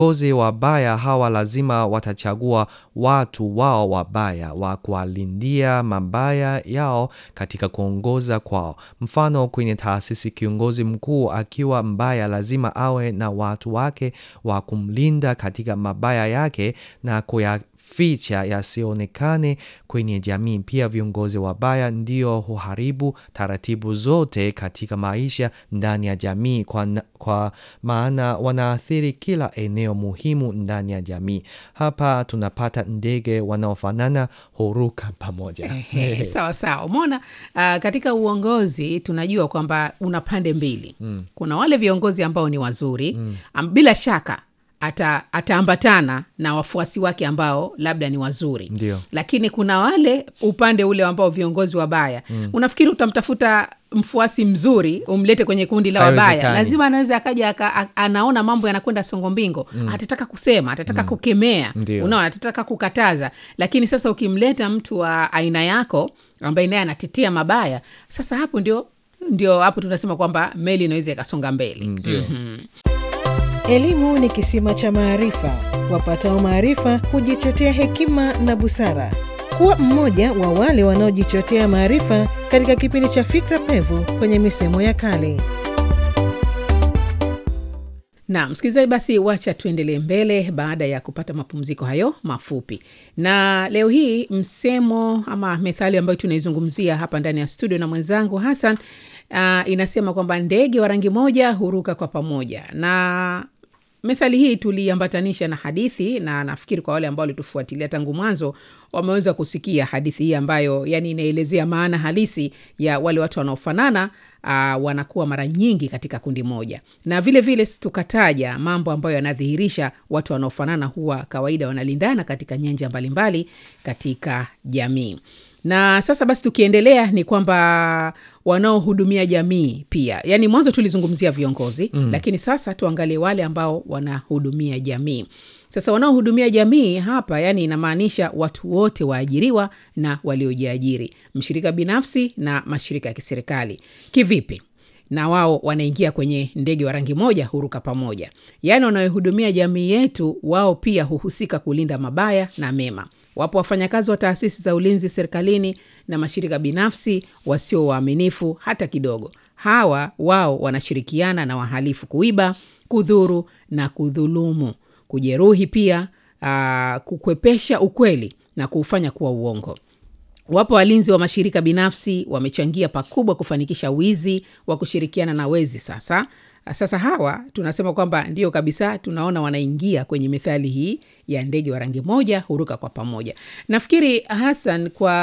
viongozi wabaya hawa lazima watachagua watu wao wabaya wa kuwalindia mabaya yao katika kuongoza kwao. Mfano, kwenye taasisi, kiongozi mkuu akiwa mbaya, lazima awe na watu wake wa kumlinda katika mabaya yake na kuyaficha yasionekane kwenye jamii. Pia viongozi wabaya ndio huharibu taratibu zote katika maisha ndani ya jamii, kwa, na- kwa maana wanaathiri kila eneo muhimu ndani ya jamii. Hapa tunapata ndege wanaofanana huruka pamoja. Ehe, sawa sawa umeona uh, katika uongozi tunajua kwamba una pande mbili mm. kuna wale viongozi ambao ni wazuri mm. um, bila shaka ata ataambatana na wafuasi wake ambao labda ni wazuri Ndio. lakini kuna wale upande ule ambao viongozi wabaya mm. unafikiri utamtafuta mfuasi mzuri umlete kwenye kundi la wabaya Haiwezekani. lazima anaweza akaja aka, a- anaona mambo yanakwenda songo mbingo mm. atataka kusema atataka mm. kukemea Ndio. unaona atataka kukataza lakini sasa ukimleta mtu wa aina yako ambaye naye anatetea mabaya sasa hapo ndio ndio hapo tunasema kwamba meli inaweza ikasonga mbele Ndio. Elimu ni kisima cha maarifa. Wapatao maarifa hujichotea hekima na busara. Kuwa mmoja wa wale wanaojichotea maarifa katika kipindi cha Fikra Pevu kwenye misemo ya kale. na msikilizaji basi wacha tuendelee mbele baada ya kupata mapumziko hayo mafupi na leo hii msemo ama methali ambayo tunaizungumzia hapa ndani ya studio na mwenzangu hasan uh, inasema kwamba ndege wa rangi moja huruka kwa pamoja na methali hii tuliambatanisha na hadithi na nafikiri kwa wale ambao walitufuatilia tangu mwanzo wameweza kusikia hadithi hii ambayo yani inaelezea maana halisi ya wale watu wanaofanana uh, wanakuwa mara nyingi katika kundi moja na vile vile tukataja mambo ambayo yanadhihirisha watu wanaofanana huwa kawaida wanalindana katika nyanja mbalimbali katika jamii na sasa basi tukiendelea ni kwamba wanaohudumia jamii pia yaani mwanzo tulizungumzia viongozi mm. lakini sasa tuangalie wale ambao wanahudumia jamii sasa wanaohudumia jamii hapa yani inamaanisha watu wote waajiriwa na waliojiajiri mshirika binafsi na mashirika ya kiserikali kivipi na wao wanaingia kwenye ndege wa rangi moja huruka pamoja yaani wanaohudumia jamii yetu wao pia huhusika kulinda mabaya na mema wapo wafanyakazi wa taasisi za ulinzi serikalini na mashirika binafsi wasio waaminifu hata kidogo hawa wao wanashirikiana na wahalifu kuiba kudhuru na kudhulumu kujeruhi pia aa, kukwepesha ukweli na kuufanya kuwa uongo wapo walinzi wa mashirika binafsi wamechangia pakubwa kufanikisha wizi wa kushirikiana na wezi sasa sasa hawa tunasema kwamba ndio kabisa tunaona wanaingia kwenye methali hii ya ndege wa rangi moja huruka kwa pamoja nafikiri hasan kwa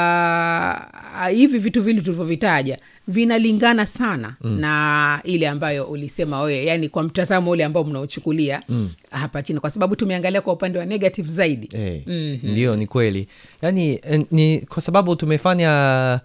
ah, hivi vitu vili tulivyovitaja vinalingana sana mm. na ile ambayo ulisema wewe yani kwa mtazamo ule ambao mnaochukulia mm. hapa chini kwa sababu tumeangalia kwa upande wa negative zaidi Eh, Mhm. Ndio, ni kweli. Yani eh, ni kwa sababu tumefanya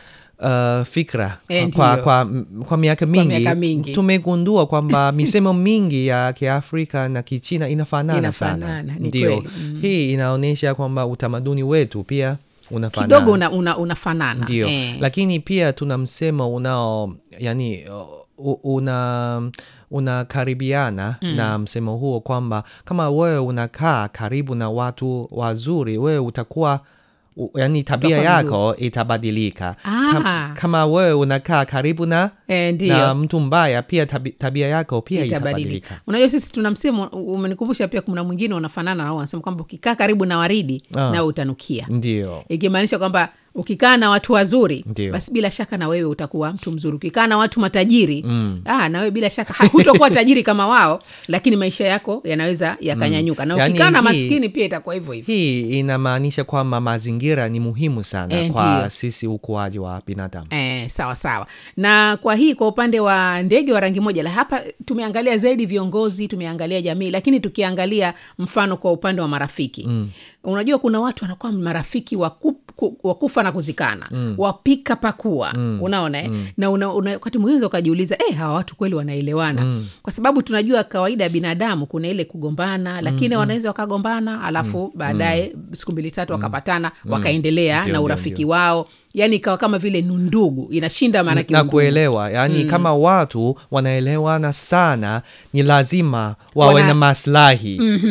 uh, fikra Eh, kwa, ndio. kwa, kwa miaka mingi, miaka mingi. tumegundua kwamba misemo mingi ya Kiafrika na Kichina inafanana, sana. Inafanana, ni Ndio, kweli. Mm. hii inaonyesha kwamba utamaduni wetu pia unafanana kidogo una, una, unafanana ndio Eh. lakini pia tuna msemo unao yani u- una unakaribiana mm. na msemo huo kwamba kama wewe unakaa karibu na watu wazuri wewe utakuwa u, yani tabia Utakuwa yako itabadilika Ah. Kam, kama wewe unakaa karibu na, Eh, ndio. na mtu mbaya pia tabi, tabia yako pia itabadilika itabadilika unajua sisi tuna msemo u- umenikumbusha pia kuna mwingine unafanana nao wanasema kwamba ukikaa karibu na waridi Ah. nawe utanukia ndio ikimaanisha kwamba ukikaa na watu wazuri Ndio. basi bila shaka na wewe utakuwa mtu mzuri ukikaa na watu matajiri mm. ah, na wewe bila shaka ha- hutokuwa tajiri kama wao lakini maisha yako yanaweza yakanyanyuka na Yaani ukikaa na hii- maskini pia itakuwa hivyo hivyo hii inamaanisha kwamba mazingira ni muhimu sana Eh, kwa ndio. sisi ukuaji wa binadamu Eh, sawa sawa na kwa hii kwa upande wa ndege wa rangi moja la hapa tumeangalia zaidi viongozi tumeangalia jamii lakini tukiangalia mfano kwa upande wa marafiki mm. unajua kuna watu wanakuwa marafiki wa ku- ku- wa kufa na kuzikana mm. wapika pakua mm. unaona eh? mm. na una, una, wakati mwingine ukajiuliza eh, hawa watu kweli wanaelewana mm. kwa sababu tunajua kawaida ya binadamu kuna ile kugombana lakini mm. wanaweza wakagombana alafu mm. baadaye siku mbili tatu wakapatana wakaendelea Ndio, na ndio, urafiki ndio. wao yaani ikawa kama vile nundugu inashinda maanake na undugu. kuelewa yaani kama watu wanaelewana sana ni lazima wawe Wana- na maslahi